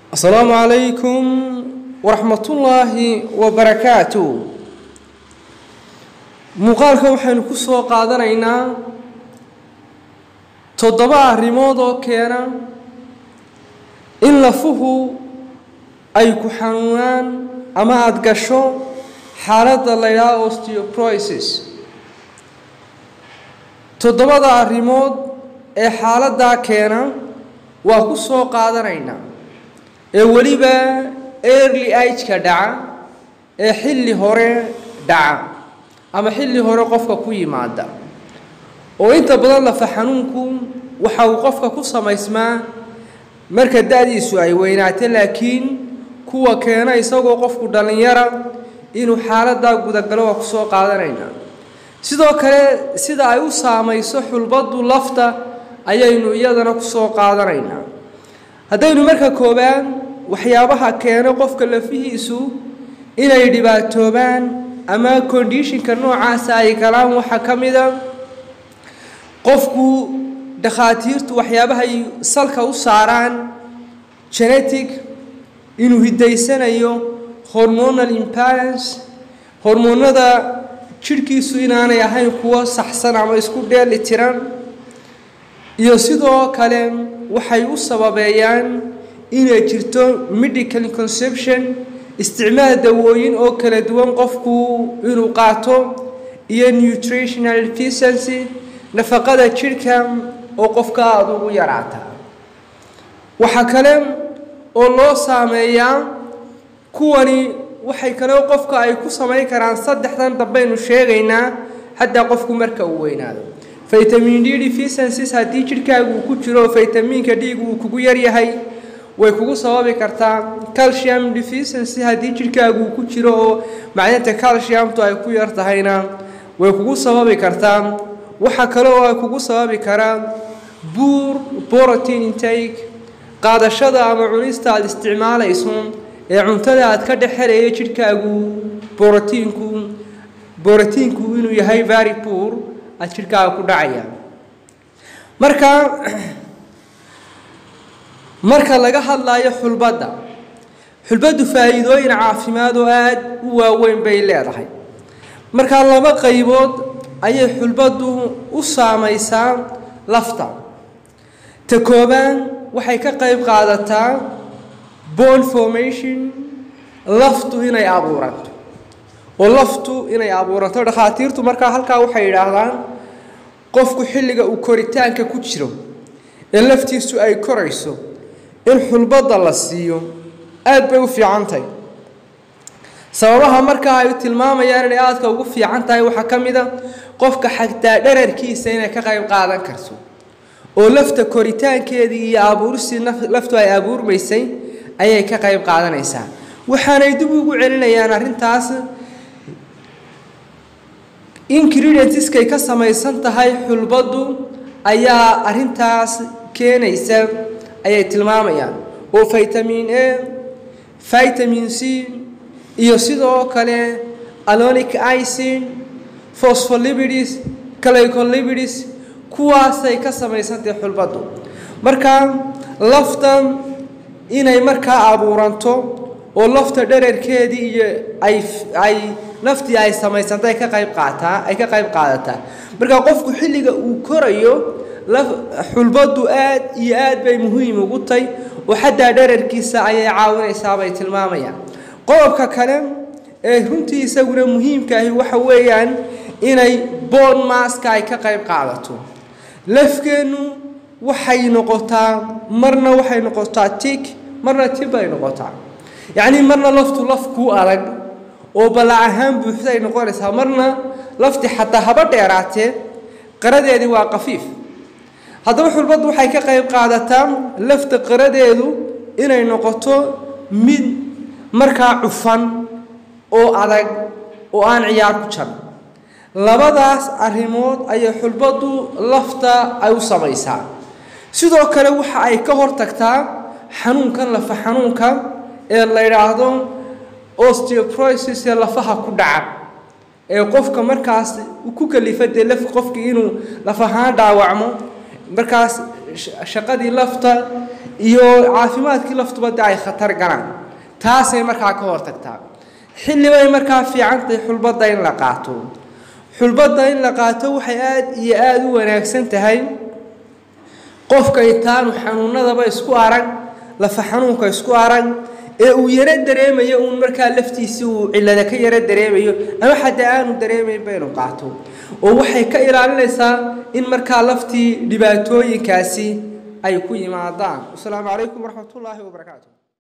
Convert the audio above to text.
asalaamu calaykum waraxmatullaahi wabarakaatu muuqaalka waxaynu ku soo qaadanaynaa toddoba arrimood oo keena in lafuhu ay ku xanuunaan ama aada gasho xaaladda la ydhaha osteoporosis toddobada arrimood ee xaaladdaa keena waa ku soo qaadanaynaa ee weliba early ageka dhaca ee xilli hore dhaca ama xilli hore qofka ku yimaada oo inta badan lafa xanuunku waxa uu qofka ku samaysmaa marka da-diisu ay weynaato laakiin kuwa keena isagoo qofku dhallinyara inuu xaaladdaa gudagalo waa ku soo qaadanaynaa sidoo kale sida ay u saamayso xulbaddu lafta ayaynu iyadana ku soo qaadanaynaa haddaynu marka koobaan waxyaabaha keena qofka lafihiisu inay dhibaatoobaan ama kondishinka noocaasa ay galaan waxaa ka mida qofku dhakhaatiirtu waxyaabahay salka u saaraan genetic inuu hidaysanayo hormonal imbalance hormoonada jidhkiisu inaanay ahayn kuwo saxsan ama isku dheeli tiran iyo sidoo kale waxay u sababeeyaan inay jirto medical conception isticmaal dawooyin oo kala duwan qofku inuu qaato iyo nutritional efficiency nafaqada jidhka oo qofka aada ugu yaraata waxaa kale oo loo saameeyaa kuwani waxay kale qofka ay ku samayn karaan saddexdan dambaynu sheegaynaa haddaa qofku marka uu weynaado vitamin d deficiencies haddii jidhkaagu uu ku jiro vitamiinka dhiigu uu kugu yaryahay way kugu sababi kartaa calcium deficiency haddii jidhkaagu uu ku jiro oo macdanta calciumtu ay ku yar tahayna way kugu sababi kartaa waxaa kale oo ay kugu sababi karaa buur protein intake qaadashada ama cunista aada isticmaalayso ee cuntada aad ka dhex helaya jidhkaagu borotiinku borotiinku inuu yahay very poor aada jidhkaaga ku dhacaya marka marka laga hadlayo xulbadda xulbaddu faa'iidooyin caafimaad oo aada u waaweyn bay leedahay markaa laba qaybood ayay xulbaddu u saamaysaa lafta ta koobaan waxay ka qayb qaadataa bone formation laftu inay abuuranto oo laftu inay abuuranto dhakhaatiirtu markaa halkaa waxay yidhaahdaan qofku xilliga uu koritaanka ku jiro ee laftiisu ay korayso in xulbadda la siiyo aada bay u fiican tahay sababaha markaa ay tilmaamayaan inay aadka ugu fiican tahay waxaa ka mid a qofka xagtaa dherarkiisa inay ka qayb qaadan karto oo lafta koritaankeedii iyo abuuristii laftu ay abuurmaysay ayay ka qayb qaadanaysaa waxaanay dib ugu celinayaan arrintaas ingredientskay ka samaysan tahay xulbaddu ayaa arrintaas keenaysa ayay tilmaamayaan oo vitamin a vitamin c iyo sidoo kale alonic icin phospholipids glycolipids kuwaasay ka samaysantahay xulbaddu marka lafta inay markaa abuuranto oo lafta dherarkeedii iyo ay ay naftii ay samaysantay ka qayb qaataa ay ka qayb qaadataa marka qofku xilliga uu korayo xulbaddu aad iyo aad bay muhiim ugu tahay oo xataa dherarkiisa ayay caawinaysaa bay tilmaamayaan qodobka kale ee runtii isaguna muhiimkaahi waxa weeyaan inay boon maaska ay ka qayb qaadato lafkeennu waxay noqotaa marna waxay noqotaa tig marna tib bay noqotaa yacnii marna laftu laf kuu adag oo ballac ahaan buuxda ay noqonaysaa marna lafti xataa haba dheeraatee qaradeedii waa qafiif haddaba xulbaddu waxay ka qayb qaadataa lafta qaradeedu inay noqoto mid markaa cufan oo adag oo aan ciyaar ku jan labadaas arrimood ayay xulbaddu lafta ay u samaysaa sidoo kale waxa ay ka hortagtaa xanuunkan lafa xanuunka ee la yidhaahdo osteoporosis ee lafaha ku dhaca ee qofka markaas ku kalifa dee laf qofkii inuu laf ahaan dhaawacmo markaas shaqadii lafta iyo caafimaadkii laftuba de ay khatar galaan taasay markaa ka hortagtaa xillibay markaa fiicantahay xulbadda in la qaato xulbadda in la qaato waxay aada iyo aada u wanaagsan tahay qofka intaanu xanuunadaba isku arag lafa xanuunka isku arag ee uu yaro dareemayo uun markaa laftiisii uu cillada ka yaro dareemayo ama xataa aanu dareemaynba inuu qaato oo waxay ka ilaalinaysaa in markaa laftii dhibaatooyinkaasi ay ku yimaadaan wasalaamu calaykum waraxmatullaahi wabarakaatu